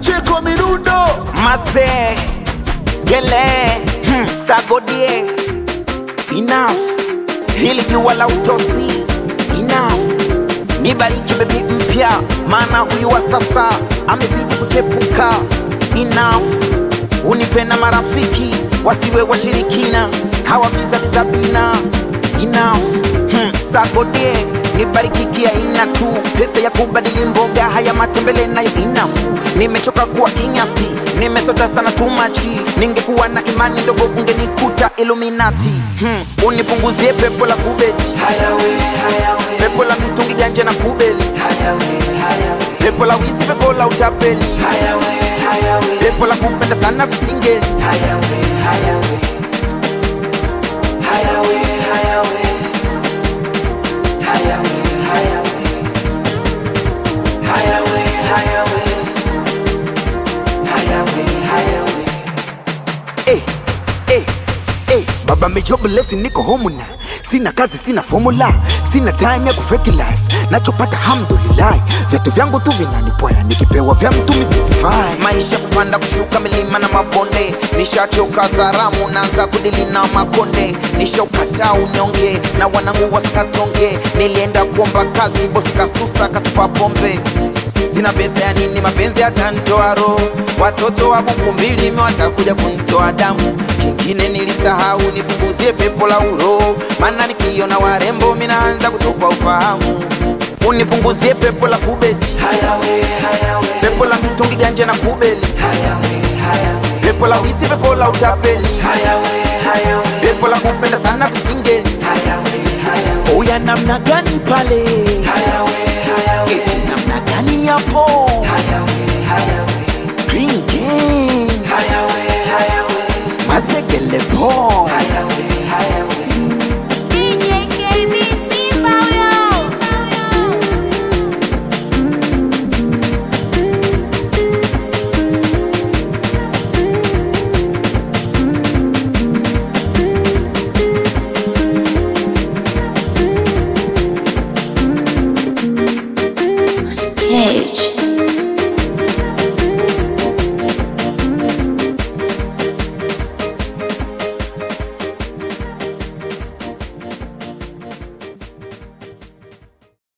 Pacheco Mirundo Mase Gele hmm, Sagodie Enough Hili jua la utosi Enough Nibariki bebi mpya Maana huyu wa sasa Amezidi kuchepuka Enough Unipe na marafiki Wasiwe washirikina Hawa vizazi za bina Enough hmm, Sagodie nibariki kia ina tu pesa ya kubadili mboga haya matembele nayo inafu nimechoka kuwa kinyasti nimesota sana tumachi ningekuwa na imani ndogo ungenikuta iluminati hmm. unipunguzie pepo la kubeti pepo la mitungi ganje na kubeli pepo la wizi pepo la utapeli pepo la kupenda sana visingeli eh, eh, eh. Baba mejoblesi niko homuna sina kazi sina formula sina time ya kufeki life nachopata hamdulillah vitu vyangu tu vinanipoya nikipewa vya mtu misifai maisha kupanda kushuka milima na mabonde nishachoka zaramu naanza kudili na makonde nishaukataa unyonge na wanangu wasikatonge nilienda kuomba kazi bosi kasusa katupa pombe sina pesa ya nini mapenzi yatanitoa roho watoto wa buku mbili watakuja kunitoa damu kingine nilisahau nipunguzie pepo la uro maana nikiona warembo minaanza kutupa ufahamu unipunguzie pepo la kubeti pepo la mitungi ganje na kubeli pepo la wizi pepo la utapeli pepo la kupenda sana visingeli Oya namna gani pale eti namna gani yapo Green Gang mazegele po DJ KB Simba huyo. Sketch.